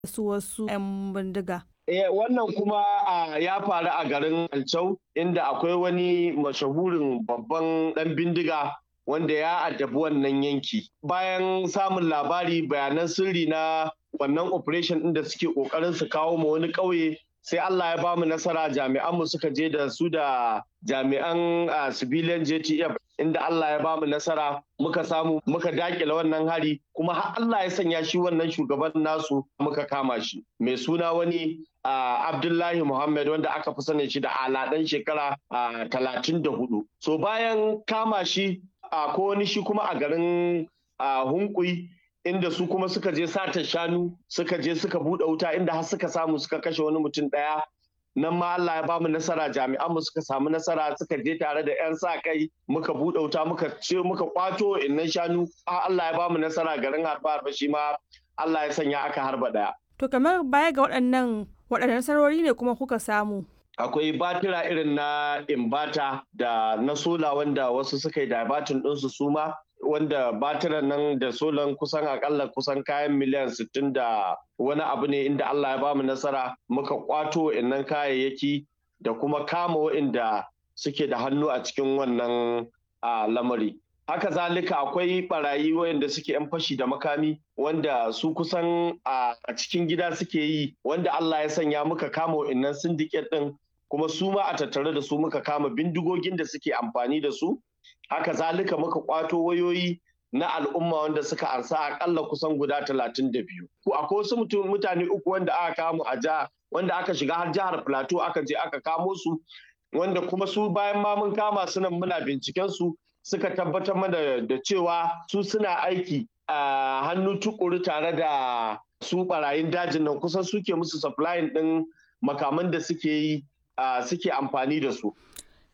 su wasu 'yan bindiga. Eh, wannan kuma ya faru a garin Alcau inda akwai wani mashahurin babban ɗan bindiga wanda ya addabi wannan yanki. Bayan samun labari bayanan sirri na wannan operation ɗin da suke ƙoƙarin su kawo ma wani ƙauye sai Allah ya bamu nasara jami'anmu suka je da su da jami'an civilian JTF inda Allah ya bamu nasara muka samu muka dakile wannan hari kuma har Allah ya sanya shi wannan shugaban nasu muka kama shi mai suna wani Abdullahi Muhammad wanda aka fi sanin shi da aladan shekara talatin da hudu. So bayan kama shi ko wani shi kuma a garin Hunkui inda su kuma suka je sata shanu suka je suka buɗe wuta inda har suka samu suka kashe wani mutum ɗaya nan ma Allah ya bamu nasara jami'anmu suka samu nasara suka je tare da 'yan sa kai muka buɗe wuta muka ce muka kwato innan shanu Allah ya bamu nasara garin harba harba shi ma Allah ya sanya aka harba ɗaya. To kamar baya ga waɗannan waɗannan nasarori ne kuma kuka samu. Akwai batira irin na imbata da na sola wanda wasu suka yi dabatin ɗinsu su ma wanda batiran nan da solan kusan akalla kusan kayan miliyan 60 da wani abu ne inda Allah ya bamu nasara muka kwato innan kayayyaki da kuma kama wa'inda suke da hannu a cikin wannan lamari. Haka zalika akwai barayi wayanda suke 'yan fashi da makami wanda su kusan a cikin gida suke yi wanda Allah ya sanya muka kama wa'innan syndicate din kuma su ma a tattare da su muka kama bindigogin da suke amfani da su haka zalika muka kwato wayoyi na al'umma wanda suka ansa akalla kusan guda talatin da biyu. Akwai wasu mutum mutane uku wanda aka kamo a jiha wanda aka shiga har jihar Plateau aka je aka kamo su wanda kuma su bayan ma mun kama su nan muna binciken su suka tabbatar mana da cewa su suna aiki a hannu tukuru tare da su barayin dajin nan kusan suke musu supplying din makaman da suke yi suke amfani da su.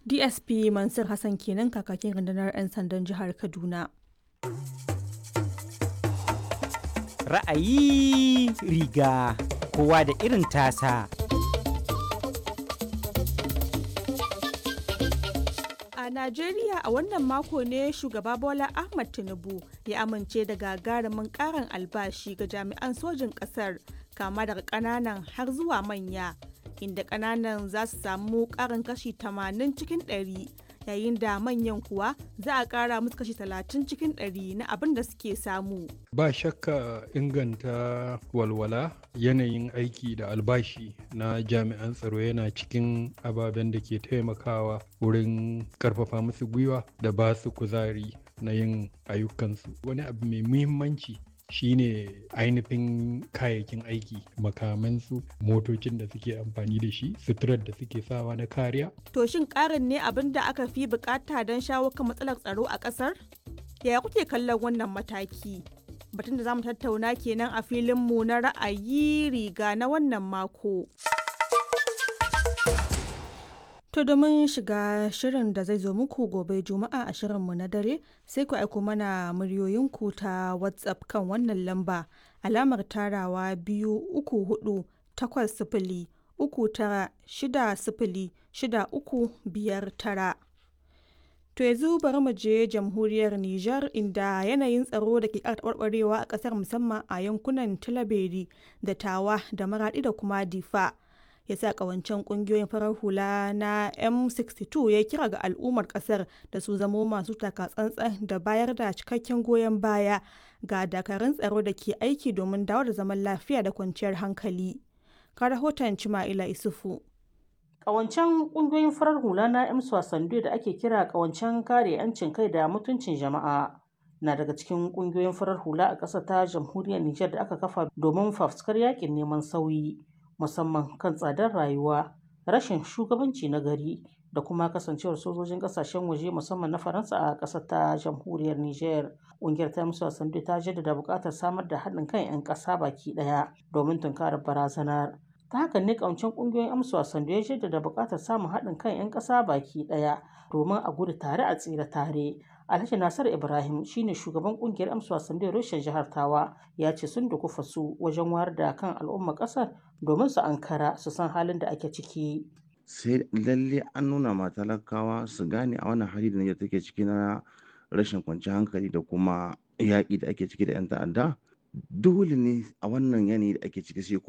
DSP Mansur Hassan kenan kakakin rundunar 'yan sandan jihar Kaduna. Ra'ayi riga kowa da irin tasa. A Najeriya a wannan mako ne shugaba Bola Ahmad Tinubu ya amince da gagarumin karin albashi ga jami'an sojin ƙasar kama daga ƙananan har zuwa manya. inda kananan za su samu karin kashi 80 cikin 100 yayin da manyan kuwa za a kara musu kashi 30 cikin 100 na abin da suke samu. Ba shakka inganta walwala yanayin aiki da albashi na jami'an tsaro yana cikin ababen da ke taimakawa wurin karfafa musu gwiwa da ba su kuzari na yin ayyukansu. Wani abu mai muhimmanci shine ainihin kayayyakin aiki makamansu motocin da suke amfani da shi suturar da suke sawa na kariya. To shin karin ne abin da aka fi bukata don shawo kan matsalar tsaro a kasar? Yaya kuke kallon wannan mataki? Batun da zamu tattauna kenan a filinmu na ra'ayi riga na wannan mako. To domin shiga shirin da zai zo muku gobe Juma'a a shirinmu na dare sai ku aiko mana muryoyinku ta WhatsApp kan wannan lamba alamar tarawa biyu uku hudu takwas sifili uku tara shida sifili shida uku biyar tara. To yanzu bari mu je jamhuriyar Nijar inda yanayin tsaro da ke ƙara taɓarɓarewa a ƙasar musamman a yankunan Tilaberi da Tawa da Maraɗi da kuma Difa. ya sa kawancen kungiyoyin farar hula na m62 ya kira ga al'ummar kasar da su zamo masu takatsantsan da bayar da cikakken goyon baya ga dakarun tsaro da ke aiki domin dawo da zaman lafiya da kwanciyar hankali ka rahoton cima'ila isufu Ƙawancen ƙungiyoyin farar hula na M Swasandu da ake kira ƙawancen kare 'yancin kai da mutuncin jama'a na daga cikin ƙungiyoyin farar hula a ƙasar ta jamhuriyar Nijar da aka kafa domin fafuskar yakin neman sauyi. musamman kan tsadar rayuwa rashin shugabanci na gari da kuma kasancewar sojojin kasashen waje musamman na faransa a ƙasar ta jamhuriyar niger ƙungiyar ta musu wasandu ta jaddada buƙatar samar da haɗin kan 'yan ƙasa baki ɗaya domin tunkarar barazanar ta haka ne ƙawancen ƙungiyoyin amsa wasandu ya jaddada buƙatar samun haɗin kan 'yan ƙasa baki ɗaya domin a gudu tare a tsira tare Alhaji Nasar Ibrahim shine shugaban kungiyar amsa wasan da Roshen jihar Tawa ya ce sun dukufa su wajen wayar da kan al'umma kasar domin su ankara su san halin da ake ciki. Sai lalle an nuna ma talakawa su gane a wannan hali da Nijar take ciki na rashin kwanciyar hankali da kuma yaƙi da ake ciki da 'yan ta'adda dole ne a wannan yanayi da ake ciki sai